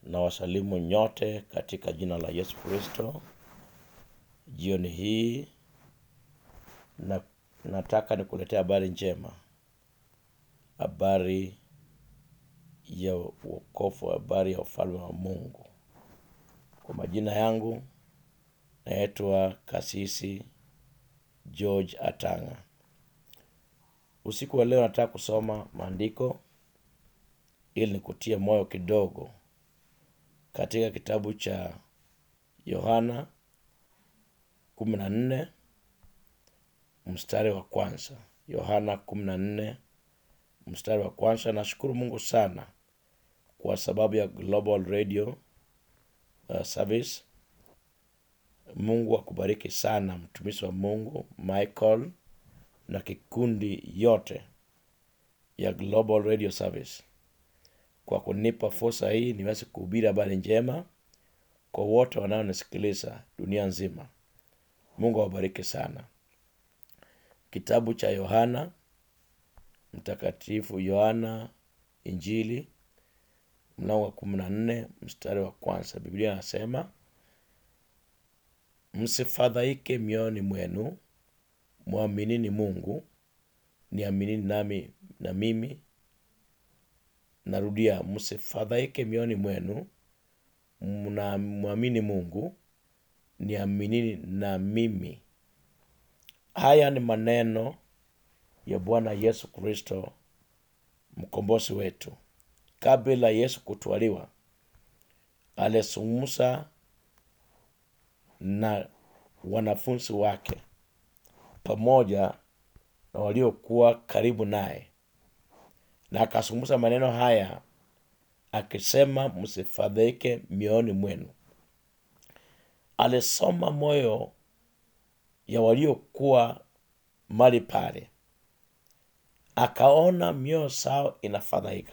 na wasalimu nyote katika jina la Yesu Kristo. Jioni hii na, nataka nikuletea habari njema, habari ya wokovu, habari ya ufalme wa Mungu. Kwa majina yangu naitwa Kasisi George Atanga. Usiku wa leo nataka kusoma maandiko ili nikutie moyo kidogo katika kitabu cha Yohana kumi na nne mstari wa kwanza. Yohana kumi na nne mstari wa kwanza. Nashukuru Mungu sana kwa sababu ya Global Radio uh, Service. Mungu akubariki sana mtumishi wa Mungu Michael na kikundi yote ya Global Radio Service kwa kunipa fursa hii niweze kuhubiri habari njema kwa wote wanaonisikiliza dunia nzima. Mungu awabariki sana. Kitabu cha Yohana Mtakatifu, Yohana Injili mlango wa kumi na nne mstari wa kwanza. Biblia anasema msifadhaike mioyoni mwenu, mwaminini Mungu, niaminini nami na mimi. Narudia, msifadhaike mioyoni mwenu, mnamwamini Mungu, niaminini na mimi. Haya ni maneno ya Bwana Yesu Kristo mkombozi wetu. Kabla Yesu kutwaliwa, alizungumza na wanafunzi wake pamoja na waliokuwa karibu naye, na akazungumza maneno haya akisema, msifadhaike mioyoni mwenu. Alisoma moyo ya waliokuwa mali pale, akaona mioyo sao inafadhaika.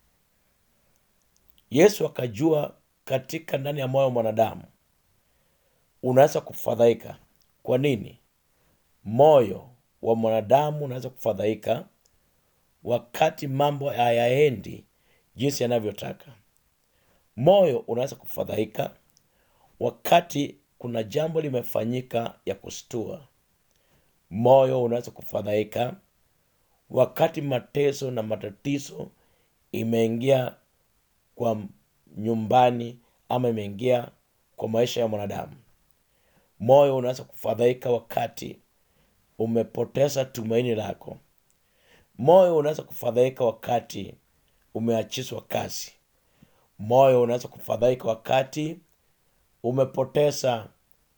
Yesu akajua katika ndani ya moyo wa mwanadamu unaweza kufadhaika. Kwa nini? Moyo wa mwanadamu unaweza kufadhaika wakati mambo hayaendi jinsi yanavyotaka. Moyo unaweza kufadhaika wakati kuna jambo limefanyika ya kustua. Moyo unaweza kufadhaika wakati mateso na matatizo imeingia kwa nyumbani ama imeingia kwa maisha ya mwanadamu. Moyo unaweza kufadhaika wakati umepoteza tumaini lako. Moyo unaweza kufadhaika wakati umeachishwa kazi. Moyo unaweza kufadhaika wakati umepoteza,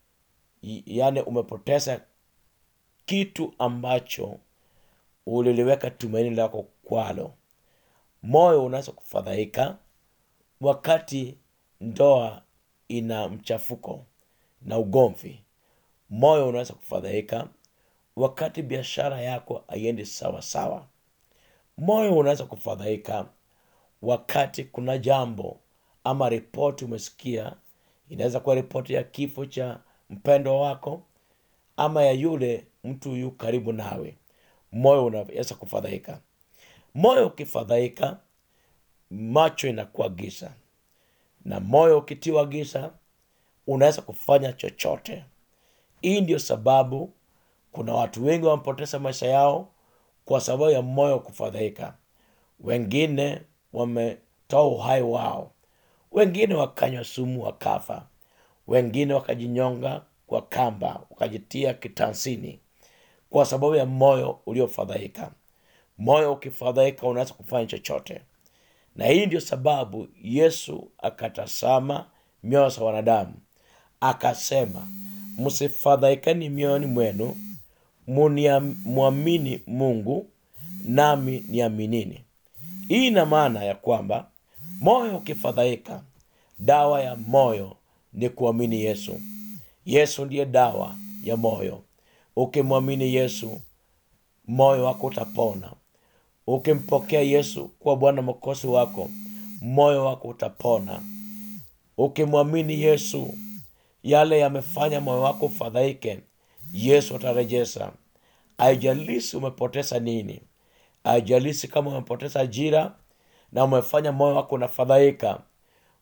yani umepoteza kitu ambacho uliliweka tumaini lako kwalo. Moyo unaweza kufadhaika wakati ndoa ina mchafuko na ugomvi. Moyo unaweza kufadhaika wakati biashara yako haiendi sawa sawa. Moyo unaweza kufadhaika wakati kuna jambo ama ripoti umesikia, inaweza kuwa ripoti ya kifo cha mpendo wako ama ya yule mtu yu karibu nawe. Moyo unaweza kufadhaika. Moyo ukifadhaika, macho inakuwa giza, na moyo ukitiwa giza, unaweza kufanya chochote. Hii ndio sababu kuna watu wengi wamepoteza maisha yao kwa sababu ya moyo kufadhaika. Wengine wametoa uhai wao, wengine wakanywa sumu wakafa, wengine wakajinyonga kwa kamba, wakajitia kitansini kwa sababu ya moyo uliofadhaika. Moyo ukifadhaika, unaweza kufanya chochote, na hii ndio sababu Yesu akatazama mioyo za wanadamu akasema, msifadhaikani mioyoni mwenu, mwamini Mungu nami niaminini. Hii ina maana ya kwamba moyo ukifadhaika, dawa ya moyo ni kuamini Yesu. Yesu ndiye dawa ya moyo. Ukimwamini Yesu, moyo wako utapona. Ukimpokea Yesu kuwa Bwana Mwokozi wako, moyo wako utapona. Ukimwamini Yesu, yale yamefanya moyo wako ufadhaike, Yesu atarejesha. Haijalishi umepoteza nini, haijalishi kama umepoteza ajira na umefanya moyo wako unafadhaika,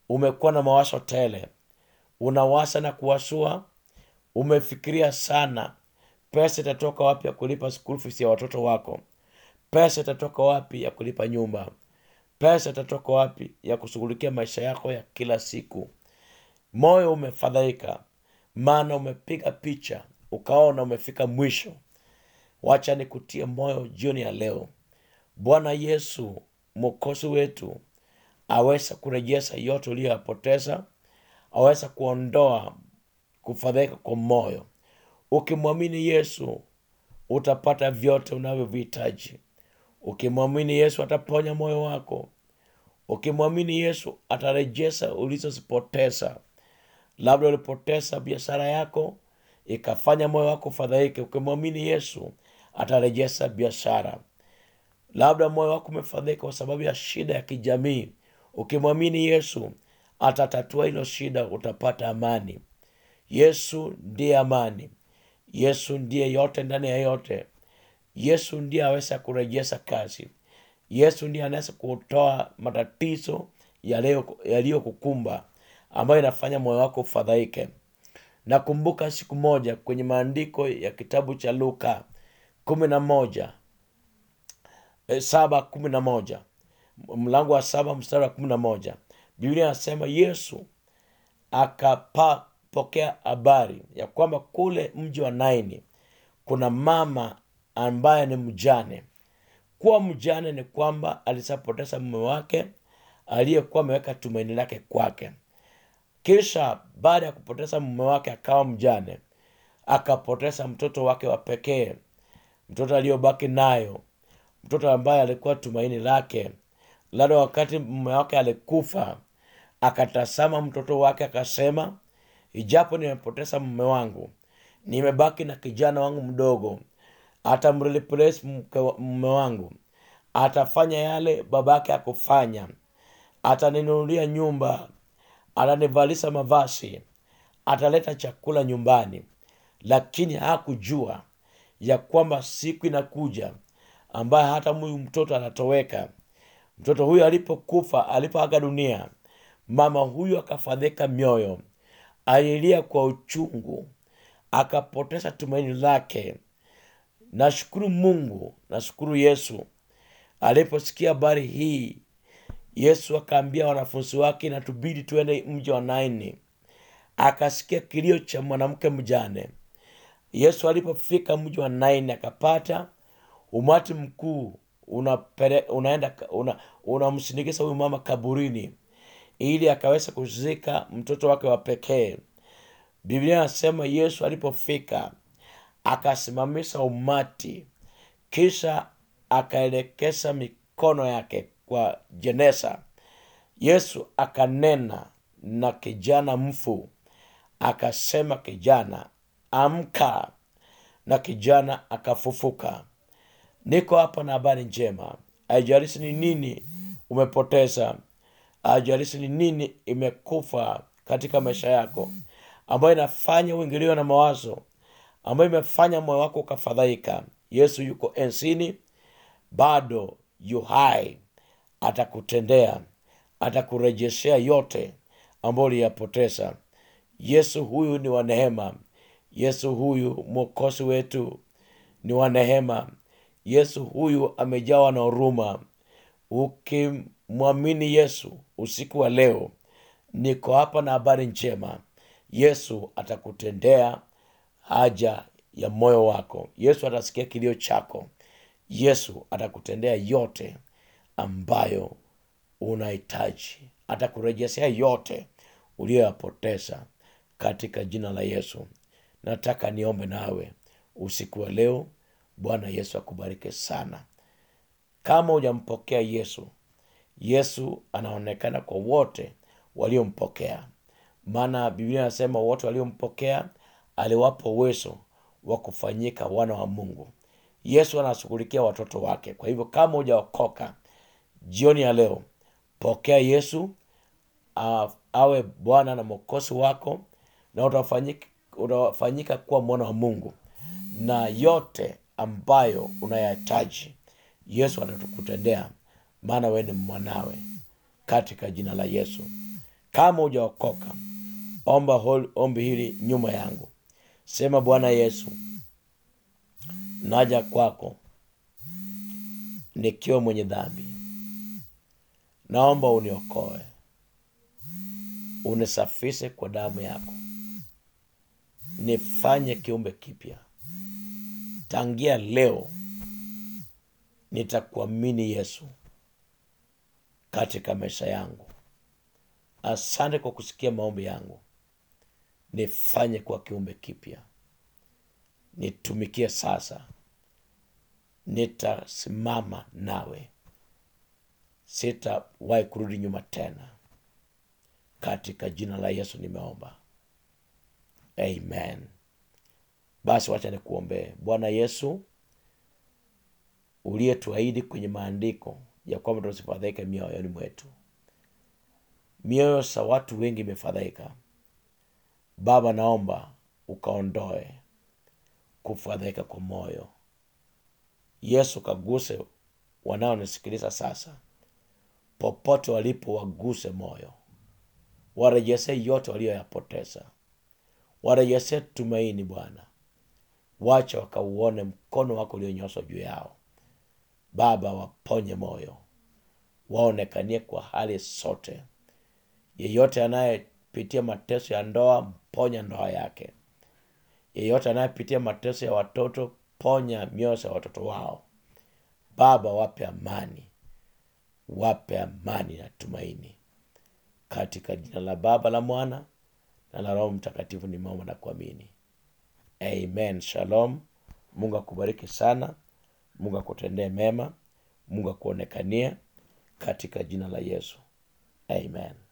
umekuwa na mawazo tele unawasa na kuwasua umefikiria sana pesa itatoka wapi ya kulipa school fees ya watoto wako pesa itatoka wapi ya kulipa nyumba pesa itatoka wapi ya kushughulikia maisha yako ya kila siku moyo umefadhaika maana umepiga picha ukaona umefika mwisho wacha nikutie moyo jioni ya leo bwana yesu mwokozi wetu aweza kurejesha yote uliyoyapoteza aweza kuondoa kufadhaika kwa moyo ukimwamini yesu utapata vyote unavyovihitaji ukimwamini yesu ataponya moyo wako ukimwamini yesu atarejesha ulizozipoteza labda ulipoteza biashara yako ikafanya moyo wako fadhaike ukimwamini yesu atarejesha biashara labda moyo wako umefadhaika kwa sababu ya shida ya kijamii ukimwamini yesu atatatua hilo shida utapata amani yesu ndiye amani yesu ndiye yote ndani ya yote yesu ndiye aweza kurejesha kazi yesu ndiye anaweza kutoa matatizo yaliyo- yaliyokukumba ambayo inafanya moyo wako ufadhaike nakumbuka siku moja kwenye maandiko ya kitabu cha luka kumi na moja eh, saba kumi na moja mlango wa saba mstari wa kumi na moja biblia anasema yesu akapokea habari ya kwamba kule mji wa naini kuna mama ambaye ni mjane kuwa mjane ni kwamba alisapoteza mume wake aliyekuwa ameweka tumaini lake kwake kisha baada ya kupoteza mume wake akawa mjane akapoteza mtoto wake wa pekee mtoto aliyobaki nayo mtoto ambaye alikuwa tumaini lake labda wakati mume wake alikufa akatazama mtoto wake akasema ijapo nimepoteza mume wangu nimebaki na kijana wangu mdogo atamreplace mke wa- mume wangu atafanya yale babake akufanya ataninunulia nyumba atanivalisha mavazi ataleta chakula nyumbani lakini hakujua ya kwamba siku inakuja ambaye hata huyu mtoto anatoweka mtoto huyu alipokufa alipoaga dunia mama huyu akafadhika mioyo alilia kwa uchungu akapoteza tumaini lake nashukuru mungu nashukuru yesu aliposikia habari hii yesu akaambia wanafunzi wake natubidi tuende mji wa naini akasikia kilio cha mwanamke mjane yesu alipofika mji wa naini akapata umati mkuu unapere, unaenda una, unamsindikiza huyu mama kaburini ili akaweza kuzika mtoto wake wa pekee biblia anasema yesu alipofika akasimamisha umati kisha akaelekeza mikono yake kwa jenesa yesu akanena na kijana mfu akasema kijana amka na kijana akafufuka niko hapa na habari njema haijalishi ni nini umepoteza haijalishi ni nini imekufa katika maisha yako ambayo inafanya uingiliwe na mawazo ambayo imefanya moyo wako ukafadhaika yesu yuko ensini bado yu hai atakutendea atakurejeshea yote ambayo uliyapoteza yesu huyu ni wa neema yesu huyu mwokozi wetu ni wa neema yesu huyu amejawa na huruma ukimwamini yesu usiku wa leo niko hapa na habari njema yesu atakutendea haja ya moyo wako yesu atasikia kilio chako yesu atakutendea yote ambayo unahitaji atakurejeshea yote uliyoyapoteza katika jina la yesu nataka niombe nawe usiku wa leo bwana yesu akubariki sana kama hujampokea yesu yesu anaonekana kwa wote waliompokea maana biblia anasema wote waliompokea aliwapa uwezo wa kufanyika wana wa mungu yesu anashughulikia watoto wake kwa hivyo kama hujaokoka jioni ya leo pokea yesu uh, awe bwana na mwokozi wako na utafanyika, utafanyika kuwa mwana wa mungu na yote ambayo unayahitaji yesu atakutendea maana wewe ni mwanawe katika jina la yesu kama hujaokoka omba hol- ombi hili nyuma yangu sema bwana yesu naja kwako nikiwa mwenye dhambi naomba uniokoe unisafishe kwa damu yako nifanye kiumbe kipya tangia leo nitakuamini yesu katika maisha yangu asante kwa kusikia maombi yangu nifanye kwa kiumbe kipya nitumikie sasa nitasimama nawe sitawahi kurudi nyuma tena katika jina la yesu nimeomba amen basi wacha nikuombee bwana yesu uliyetuahidi kwenye maandiko ya kwamba tusifadhaike mioyoni mwetu mioyo za watu wengi imefadhaika baba naomba ukaondoe kufadhaika kwa moyo yesu kaguse wanaonisikiliza sasa popote walipo waguse moyo warejesee yote walioyapoteza warejesee tumaini bwana wacha wakauone mkono wako ulionyoshwa juu yao baba waponye moyo waonekanie kwa hali zote yeyote anayepitia mateso ya ndoa mponya ndoa yake yeyote anayepitia mateso ya watoto ponya mioyo ya watoto wao baba wape amani wape amani na tumaini katika jina la baba la mwana na la roho mtakatifu nimeomba na kuamini amen shalom mungu akubariki sana mungu akutendee mema mungu akuonekanie katika jina la yesu amen